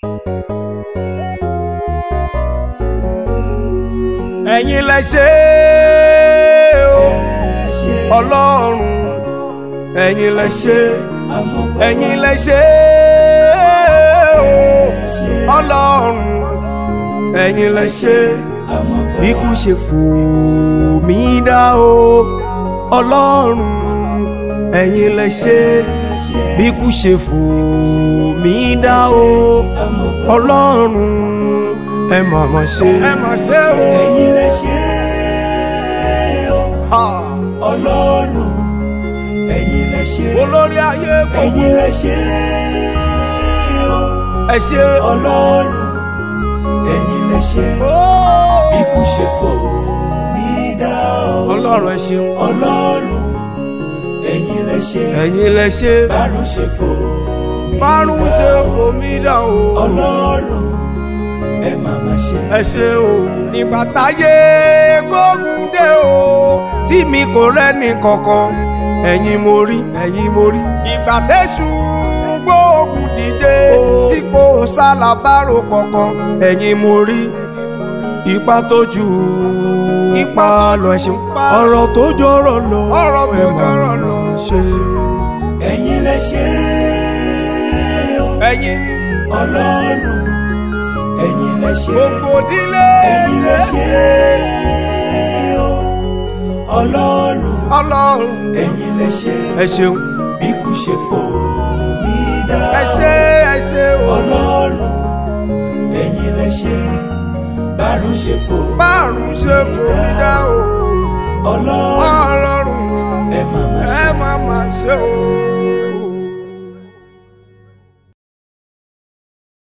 ẹ̀yin lẹ ṣe o ọlọ́run ẹ̀yin lẹ ṣe ẹ̀yin lẹ ṣe o ọlọ́run ẹ̀yin lẹ ṣe bí kú ṣe fò mí dá o ọlọ́run ẹ̀yin lẹ ṣe bí kú ṣe fò mí dá o ọlọ́run ẹ mà mà ṣe ẹ mà ṣe o. ẹ̀yin lẹ ṣe o ọlọ́run ẹ̀yin lẹ ṣe olórí ayé gbogbo ẹ̀yin lẹ ṣe o ẹ ṣe ọlọ́run ẹ̀yin lẹ ṣe ikú ṣe fò mí dá o ọlọ́run ẹ ṣeun ọlọ́run ẹ̀yin lẹ ṣe ẹ̀yin lẹ ṣe bárùn ṣe fò mí márùn ṣe fòmí dà o ọlọ́run ẹ má má ṣe ẹ ṣe o nígbà táyé gbógun dé o tí mi kò rẹ́ni kankan ẹ̀yin mo rí ẹ̀yin mo rí ìgbà tẹ́sù gbógun dìde tí kò sálábàrò kankan ẹ̀yin mo rí ipa tó ju ipa lọ ẹ ṣeun ọ̀rọ̀ tó jọrọ̀ lọ ọ̀rọ̀ tó jọrọ̀ lọ ṣe ẹ̀yin lẹ ṣe o ẹ̀yin ni ọlọ́run ẹ̀yin lẹ ṣe gbogbo ìdílé ẹ̀yin lẹ ṣe o ọlọ́run ọlọ́run ẹ̀yin lẹ ṣe ẹ ṣeun bí kú ṣe fò mí dá ẹ ṣe ẹ ṣe o ọlọ́run ẹ̀yin lẹ ṣe bárùn ṣe fò márùn ṣe fòmí dá o ọlọ́run ọlọ́run ẹ má má ṣe ẹ má má ṣe o.